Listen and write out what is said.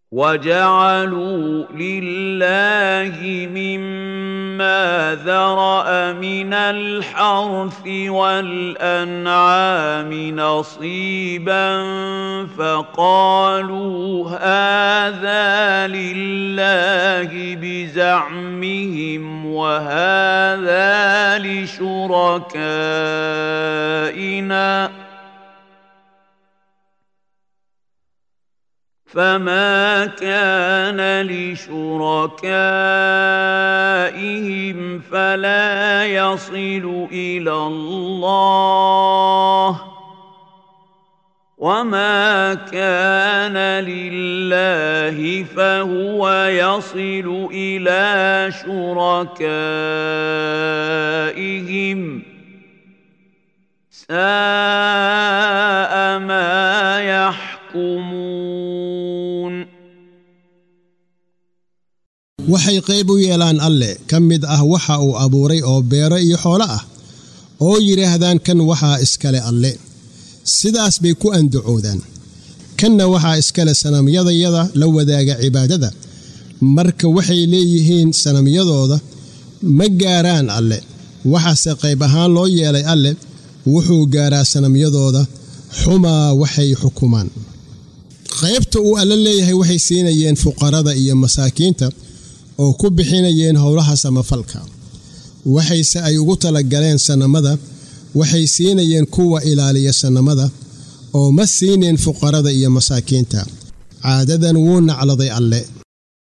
وجعلوا لله مما ذرأ من الحرث والأنعام نصيبا فقالوا هذا لله بزعمهم وهذا لشركائنا فما كان لشركائهم فلا يصل الى الله وما كان لله فهو يصل الى شركائهم ساء ما يحكمون waxay qayb u yeelaan alle ka mid ah waxa uu abuuray oo beero iyo xoolo ah oo yidhaahdaan kan waxaa iskale alle sidaas bay ku andacoodaan kanna waxaa iskale sanamyadayada la wadaaga cibaadada marka waxay leeyihiin sanamyadooda ma gaaraan alle waxaase qayb ahaan loo yeelay alle wuxuu gaaraa sanamyadooda xumaa waxay xukumaan qaybta uu alle leeyahay waxay siinayeen fuqarada iyo masaakiinta oo ku bixinayeen howlaha samafalka waxayse ay ugu talagaleen sannamada waxay siinayeen kuwa ilaaliya sannamada oo ma siineen fuqarada iyo masaakiinta caadadan wuu nacladay alle